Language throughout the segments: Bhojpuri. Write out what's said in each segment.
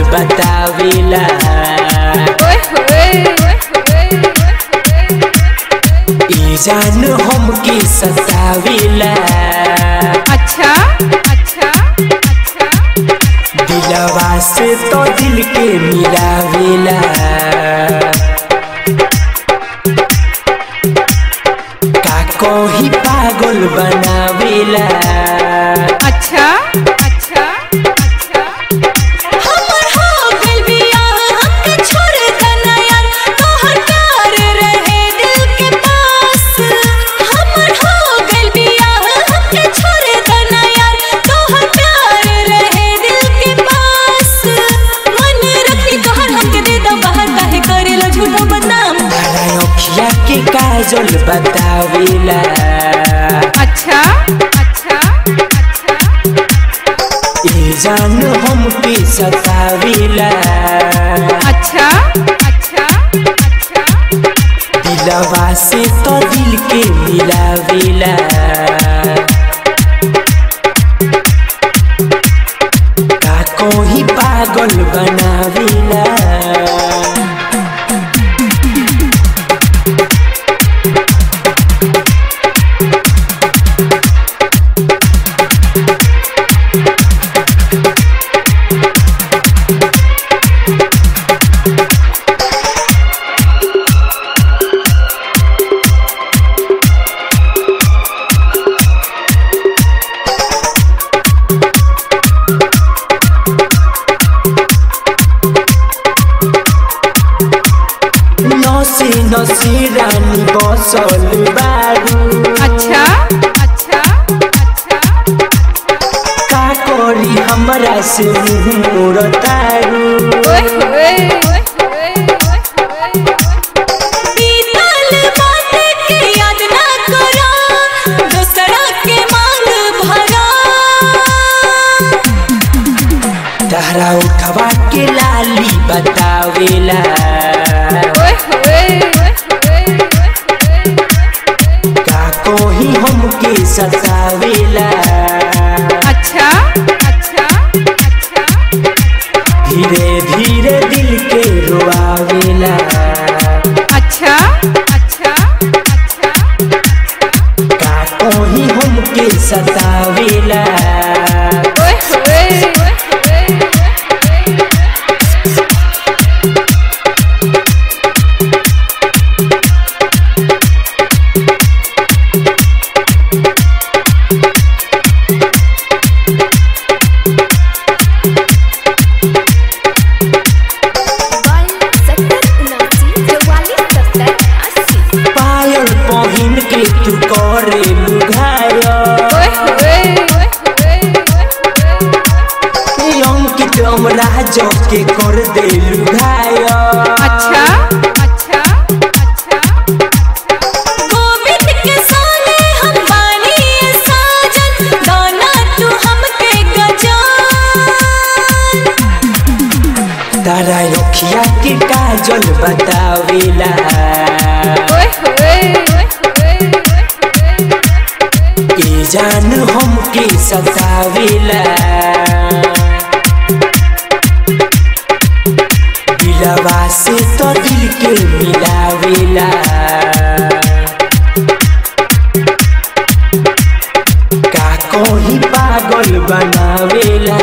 बतावेला ओए होए ई जान हमके सतावेला अच्छा अच्छा अच्छा दिलवा से तो दिल के मिलावेला का कोही पागल बनावेला अच्छा अच्छा अच्छा हमर हो गइल बियाह हमके छोड़ देना यार तोहर प्यार रहे दिल के पास हमर हो गइल बियाह हमके छोड़ देना यार तोहर प्यार रहे दिल के पास मन रखी तोहर हमके दे दो बाहर काहे करेला झूठो बदनाम तारा अखिया के काजल बतावेला अच्छा अच्छा अच्छा ई जान हमके सतावेला अच्छा अच्छा अच्छा दिलवा से तो दिल के मिलावेला का कोही पागल बनावेला नसे नसे रानी बसल बारू अच्छा अच्छा अच्छा का करी हमरा से मुँह मोड़तारू ओए होए बीतल बात के याद ना करो दूसरा के मांग भरा तहरा उठवा के लाली बतावेला ओए होए का कोही हमके सतावेला अच्छा अच्छा अच्छा धीरे धीरे दिल के रोआवेला अच्छा अच्छा अच्छा का कोही हमके सतावेला ओए होए पायल पहिन के तू करे लुघाया ओए होए अंकित अमराज के कर दे लुघाया अच्छा अच्छा अच्छा गोविंद के सोने हम बानी साजन गाना तू हमके गजान तारा अखिया के काजल बतावेला ओए होए ए जान हमके सतावेला दिलवा से तो दिल के मिलावेला का कोही पागल बनावेला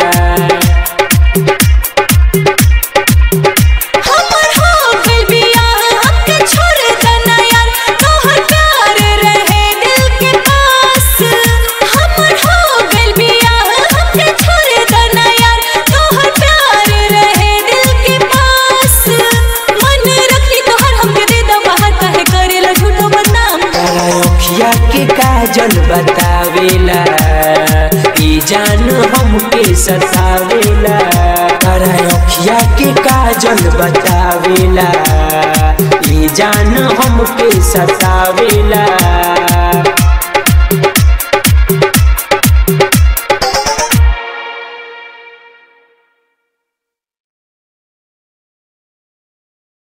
हमर हो गइल बियाह हमके छोड़ देना यार तोहर प्यार रहे दिल के पास हमर हो गइल बियाह हमके छोड़ देना यार तोहर प्यार रहे दिल के पास मन रखी तोहर हमके दे दो बाहर काहे करेला झूठो बदनाम तारा अखिया के काजल बतावेला ई जान हमके सतावेला तारा अखिया के काजल बतावेला ई जान हमके सतावेला